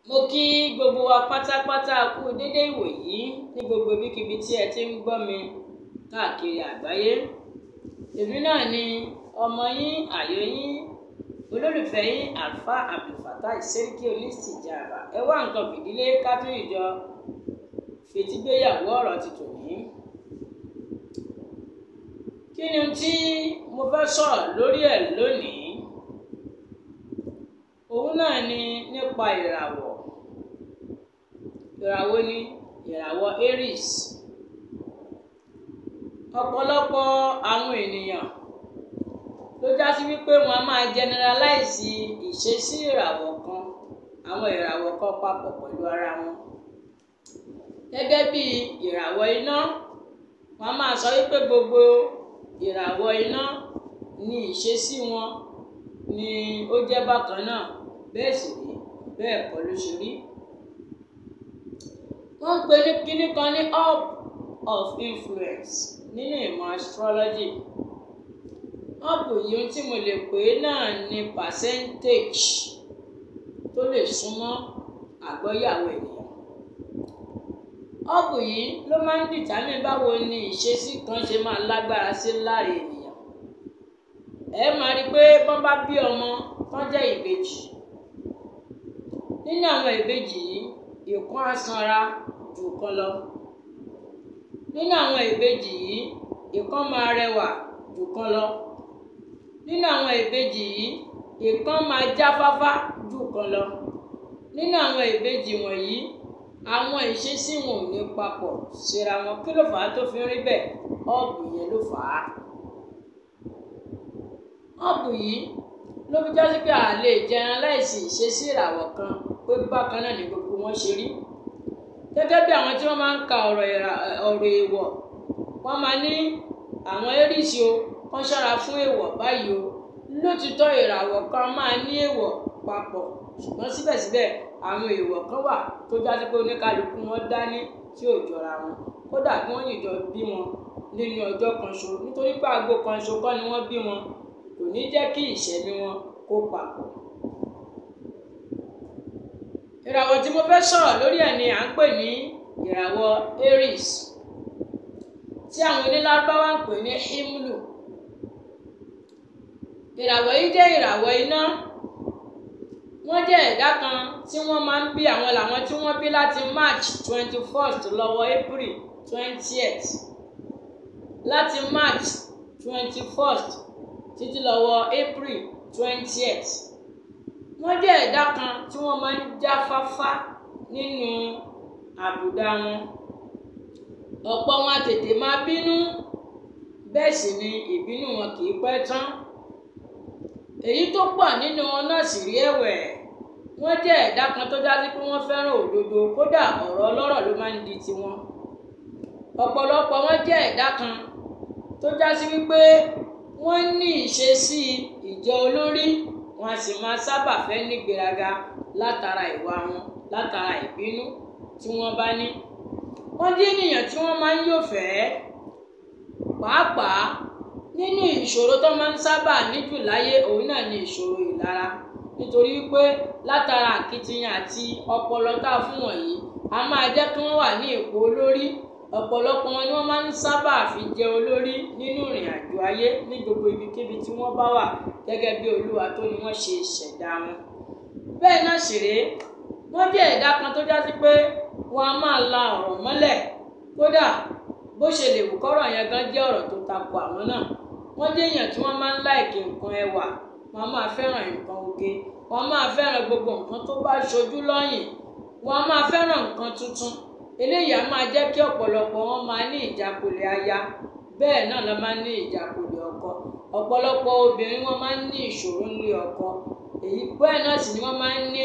mo kí gbogbo wa pátápátá kú dédé ìwòyí ní gbogbo ibikíbi tí ẹ ti ń gbọ́ mi káàkiri àgbáyé èmi náà ni ọmọ yín àyò yín olólùfẹ́ yín alfa abdulfatai sẹ́ríkì onítìjàrà ẹ wá nǹkan fìdílé kátó ìjọ fetígbéyàwó ọ̀rọ̀ ti tòní. kí ni tí mo fẹ́ sọ̀rọ̀ lórí ẹ̀ lónìí òun náà ni nípa ìràwọ̀ ìràwọ̀ ni ìràwọ̀ Aries ọ̀pọ̀lọpọ̀ àwọn ènìyàn ló já sí wípé wọn a máa generalize ìṣesí ìràwọ̀ kan àwọn ìràwọ̀ kan papọ̀ pẹ̀lú ara wọn gẹ́gẹ́ bí ìràwọ̀ iná wọn a máa sọ wípé gbogbo ìràwọ̀ iná ní ìṣesí wọn ni ó jẹ́ bákan náà bẹ́ẹ̀ sì rí bẹ́ẹ̀ kọ́ ló ṣe rí. wọ́n ń pè ní kíní kan ní hub of influence nínú ìmọ̀ astrology. hub yìí tí mo lè pè é náà ní percentage tó lè súnmọ́ àgbọ́yàwó ènìyàn. hub yìí ló máa ń dìtámì báwo ni ìṣesí kan ṣe máa lágbára sí láre ènìyàn. ẹ máa rí i pé wọ́n bá bí ọmọ tán jẹ́ ìbejì nínú àwọn ìbejì yìí ìkan á sanra jù kan lọ nínú àwọn ìbejì yìí ìkan máa rẹwà jù kan lọ nínú àwọn ìbejì yìí ìkan máa jáfáfá jù kan lọ nínú àwọn ìbejì wọ̀nyí àwọn ìṣesí wọn ò ní papọ̀ síra wọn kí ló fà á tó fi ń rí bẹ́ẹ̀ ọ́ọ̀bù yẹn ló fà á ọ́ọ̀bù yìí ló fi jásí pé a lè jẹran láìsí ìṣesí ìràwọ̀ kan pé bákan náà ni gbogbo wọn ṣe rí gẹ́gẹ́ bí àwọn tí wọ́n máa ń ka ọ̀rọ̀ èèwọ̀ wọ́n máa ní àwọn Aries o kán ṣọ́ra fún èèwọ̀ báyìí o lótìtọ́ ìràwọ̀ kan máa ní èèwọ̀ papọ̀ ṣùgbọ́n síbẹ̀síbẹ̀ àwọn èèwọ̀ kan wà tó jásí pé oníkálukú wọn dání tí ò jọra wọn kódà bí wọ́n yìnjọ bí wọn nínú ọjọ́ kan ṣo nítorí pé aago kan ṣo kọ́ ni wọ́n bí wọn kò ní jẹ́ kí ìṣẹ̀mí wọn kó papọ̀. ìràwọ̀ tí mo fẹ́ sọ̀rọ̀ lórí ẹ̀ ni à ń pè ní ìràwọ̀ Aries tí àwọn onílábáwá ń pè ní himlu. ìràwọ̀ yìí jẹ́ ìràwọ̀ iná wọ́n jẹ́ ẹ̀dá kan tí wọ́n máa ń bí àwọn làwọn tí wọ́n bí láti March twenty first lọ́wọ́ April twentieth láti March twenty first títí lọ́wọ́ April twentieth wọ́n jẹ́ ẹ̀dá kan tí wọ́n máa ń jáfáfá nínú àbùdá wọn ọ̀pọ̀ wọn tètè máa bínú bẹ́ẹ̀ sì ni ìbínú wọn kì í pẹ́ tán èyí tó pọ̀ nínú wọn náà sì rí ẹ̀wẹ̀ wọ́n jẹ́ ẹ̀dá kan tó já sí pé wọ́n fẹ́ràn òdodo kódà ọ̀rọ̀ ọlọ́rọ̀ ló máa ń di tiwọn ọ̀pọ̀lọpọ̀ wọn jẹ́ ẹ̀dá kan tó já sí wípé wọ́n ní ìṣesí ìjọ olórí wọn a sì máa sábà fẹ́ nígbéraga látara ìwà wọn látara ìbínú tí wọ́n bá ní. wọ́n jẹ́ ènìyàn tí wọ́n máa ń yọ̀fẹ́ pàápàá nínú ìṣòro tó máa ń sábà níjù láyé òun náà ni ìṣòro ìlara nítorí wípé látara àkitiyan àti ọpọlọ tá a fún wọ̀nyí a máa jẹ́ kí wọ́n wà ní ipò olórí ọ̀pọ̀lọpọ̀ wọn ni wọ́n máa ń sábà fi jẹ olórí nínú ìrìn àjò ayé ní gbogbo ibikíbi tí wọ́n bá wà gẹ́gẹ́ bí olúwa tó ni wọ́n ṣe ṣẹ̀dá wọn. bẹ́ẹ̀ náà sì rèé wọ́n jẹ́ ẹ̀dá kan tó jásí pé wọ́n á máa la ọ̀rọ̀ mọ́lẹ̀ kódà bó ṣe lè wù kọ́rọ̀ yẹn gan jẹ́ ọ̀rọ̀ tó takò àwọn náà wọ́n jẹ́ èèyàn tí wọ́n máa ń láìkì nǹkan ẹwà wọ́n á máa fẹ́ràn nǹkan oge wọ́n á máa fẹ́ràn gbogbo nǹkan tó bá ṣojú lọ́yìn wọ́n á máa fẹ́ràn nǹkan tuntun eléyìí á máa jẹ́ kí ọ̀pọ̀lọpọ̀ wọn máa ní ìjákulẹ̀ aya bẹ́ẹ̀ náà ló máa ń ní ìjákulẹ̀ ọkọ ọ̀pọ̀lọpọ̀ obìnrin wọn máa ń ní ìṣòro nílé ọkọ èyí bẹ́ẹ̀ náà sì ni wọ́n máa ń ní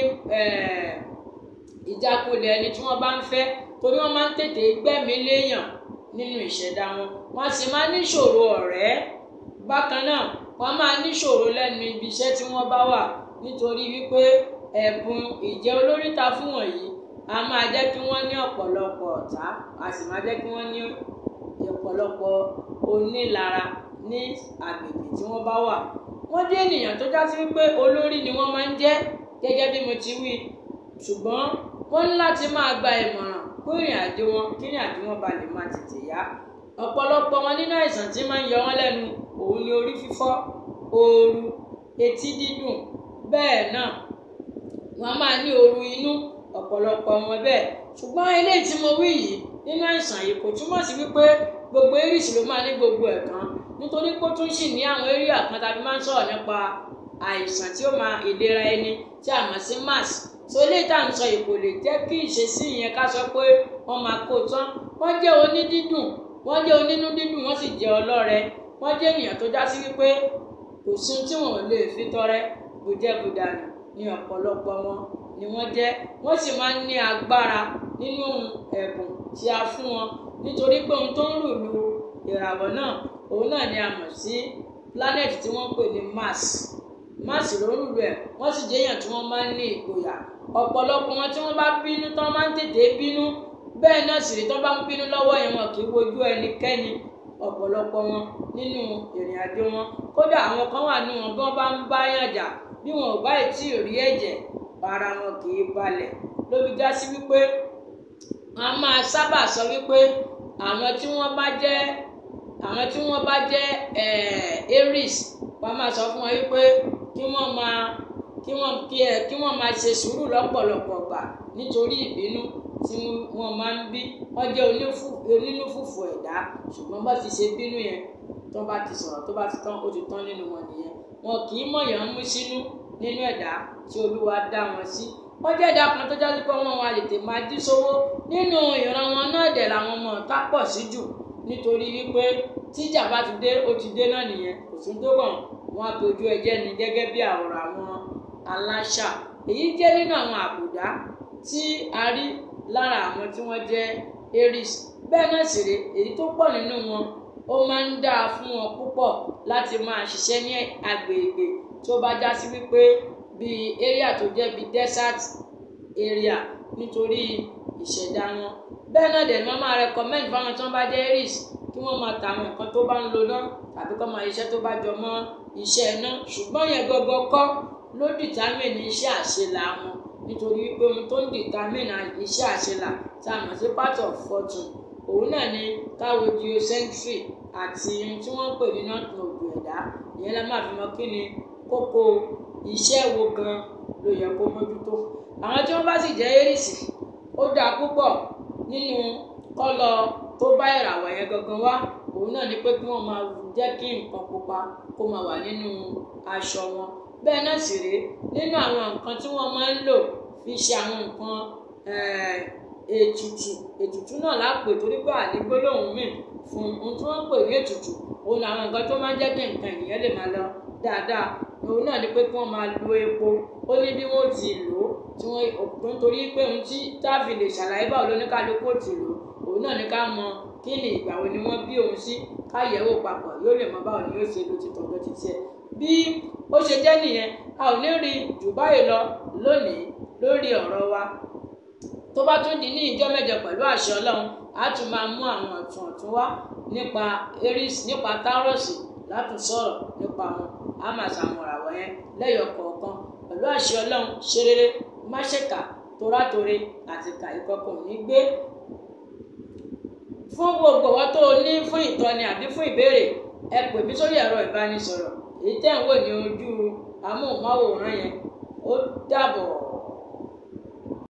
ìjákulẹ̀ ẹni tí wọ́n bá ń fẹ́ torí wọ́n máa ń tètè gbẹ́mìí léèyàn nínú ìṣẹ̀dá wọn wọ́n sì máa ń ní ìṣòro ọ̀rẹ́ bákan náà wọ́n máa ní ìṣòro lẹ́nu ibi iṣẹ́ tí wọ́n bá wà nítorí wípé ẹ̀bùn ìjẹ́ olóríta fún wọ̀nyí a máa jẹ́ kí wọ́n ní ọ̀pọ̀lọpọ̀ ọ̀tá a sì máa jẹ́ kí wọ́n ní ọ̀pọ̀lọpọ̀ onílara ní agbègbè tí wọ́n bá wà. wọ́n jẹ́ ènìyàn tó já sí wípé olórí ni wọ́n máa ń jẹ́ gẹ́gẹ́ bí mo ti wí ṣùgbọ́n wọ́n ní láti máa gba ìmọ̀ràn fún ìrìn àjò wọn kí ìrìn àjò wọn ba lè máa tètè yá ọ̀pọ̀lọpọ̀ wọn nínú àìsàn tí máa ń yọ wọ́n lẹ́nu òun ni orí fífọ́ ooru etí dídùn bẹ́ẹ̀ náà wọ́n á máa ní ooru inú ọ̀pọ̀lọpọ̀ wọn bẹ́ẹ̀ ṣùgbọ́n eléyìí tí mo wí yìí nínú àìsàn yìí kò túmọ̀ sí wípé gbogbo eris ló máa ní gbogbo ẹ̀ kan nítorí pé ó tún sì ní àwọn area kan tàbí máa ń sọ̀rọ̀ nípa àìsàn tí ó máa ìlera ẹni tí a mọ̀ sí mass so eléyìí tá à ń sọ yìí kò lè jẹ́ kí ìṣesí yẹn ká sọ pé wọ́n máa kó tán wọ́n jẹ́ onídídùn wọ́n jẹ́ onínú dídùn wọ́n sì jẹ́ ọlọ́rẹ wọ́n jẹ́ ènìyàn tó já sí wípé kò sí ohun tí wọn ò lè fi tọrẹ bùjẹ́bùdànù ní ọ̀pọ̀lọpọ̀ wọn ni wọ́n jẹ́ wọ́n sì máa ń ní agbára nínú ẹ̀bùn tí a fún wọn nítorí pé ohun tó ń rùlù ìràwọ̀ náà òun náà ni a mọ̀ sí planet tí wọ́n pè ní Mars Mars ló ń rùlù ẹ̀ wọ́n sì jẹ́ èèyàn tí wọ́n máa ń ní ìgboyà ọ̀pọ̀lọpọ̀ wọn tí wọ́n bá bínú tán máa ń tètè bínú bẹ́ẹ̀ náà sì rí tán bá ń bínú lọ́wọ́ yẹn wọn kì í wojú ẹnikẹ́ni ọ̀pọ̀lọpọ̀ wọn nínú ìrìn àjò wọn kódà àwọn kan wà nínú wọn bí wọ́n bá ń bá yàn jà bí wọn ò bá tí ì rí ẹ̀jẹ̀ ara wọn kì í balẹ̀ ló fi já sí wípé a máa sábà sọ wípé àwọn tí wọ́n bá jẹ́ àwọn tí wọ́n bá jẹ́ aries wọ́n máa sọ fún wọn wípé kí wọ́n máa kí wọ́n kí ẹ kí wọ́n máa ṣe sùúrù lọ́pọ̀lọpọ̀ gbà nítorí ìbínú tí wọ́n máa ń bí wọ́n jẹ́ onínú fùfù ẹ̀dá ṣùgbọ́n bá ti ṣe bínú yẹn tó bá ti sọ̀rọ̀ tó bá ti tán ó ti tán nínú wọn nìyẹn wọn kì í mọ̀yàn mú sínú nínú ẹ̀dá tí olúwa dá wọn sí wọ́n jẹ́ ẹ̀dá kan tó jáde pé wọ́n wá tètè máa jí sówó nínú ìran wọn náà dẹ̀ làwọn ọmọ ọ̀tá pọ̀ sí jù nítorí wípé tíjà bá ti dé ó ti dé náà nìyẹn kò sí tó kàn wọ́n á tójú ẹjẹ́ ni gẹ́gẹ́ bí àwòrán àwọn aláṣà èyí jẹ́ nínú àwọn àbùdá tí a rí lára àwọn tí wọ́n jẹ́ aries bẹ́ẹ̀ náà sì rèé èyí tó pọ̀ nínú wọn ó máa ń dáa fún wọn púpọ̀ láti máa ṣiṣẹ́ ní agbègbè tó bá já sí wípé bíi area tó jẹ́ bíi desert area nítorí ìṣẹ̀dá wọn bẹ́ẹ̀ náà dẹ̀ ni wọ́n máa recommend fáwọn tí wọ́n bá jẹ́ aries kí wọ́n máa ta àwọn nǹkan tó bá ń lo náà tàbí kọ́ máa iṣẹ́ tó bá jọ mọ́ iṣẹ́ iná ṣùgbọ́n yẹn gọ́gọ́ kọ́ ló determine iṣẹ́ àṣelà wọn nítorí wípé ohun tó ń determine iṣẹ́ àṣelà tá a mọ̀ sí part of fortune òun náà ni káwo geocentric àti ohun tí wọ́n ń pè ní north node ẹ̀dá ìyẹn la máa fi mọ̀ kí ni kókó iṣẹ́ wo gan ló yẹ kó mójútó àwọn tí wọ́n bá sì jẹ́ aries ó dáa púpọ̀ nínú kọ́lọ̀ tó bá ìràwọ̀ yẹn gangan wá òun náà ni pé kí wọ́n máa jẹ́ kí nǹkan pupa kó máa wà nínú aṣọ wọn bẹ́ẹ̀ náà sì rèé nínú àwọn nǹkan tí wọ́n máa ń lò fi ṣe àwọn nǹkan ètùtù ètùtù náà lápè torí pé ànígbólóhùn míì fún ohun tí wọ́n ń pè ní ètùtù òun làwọn nǹkan tó máa ń jẹ́ kí nǹkan ènìyàn lè máa lọ dáadáa òun náà ni pé kí wọ́n máa lo epo ó ní bí wọ́n ti lò ó tí wọ́n nítorí pé ohun tí táàfì lè ṣàlàyé báwo lóníkálukú ti lò ó òun náà ní ká mọ kí ni ìgbà wo ni wọ́n bí òun sí ká yẹ̀wò papọ̀ yóò lè mọ báwo ni yóò ṣe lo ti tọ̀dọ̀ ti tiẹ̀ bí ó ṣe jẹ́ nìyẹn a ò ní rí jù báyìí lọ lónìí lórí ọ̀rọ̀ wa tó bá tún di ní ìjọ mẹ́jọ pẹ̀lú àṣẹ Ọlọ́run a tún máa mú àwọn ọ̀tún ọ̀tún wá nípa Aries nípa Taurus láti sọ̀rọ̀ nípa wọn a máa ṣàmùràwọ̀ yẹn lẹ́yọ̀ kọ̀ọ̀kan pẹ̀lú àṣẹ Ọlọ́run ṣe rere má ṣèkà torátore àti kà ìkọkọ̀ ní gbé fún gbogbo wa tó o ní fún ìtọ́ni àbí fún ìbéèrè ẹ pè mí sórí ẹ̀rọ ìbánisọ̀rọ̀ èyí tẹ́ ń wò ní ojú amóhùnmáwòrán yẹn ó dàbọ̀.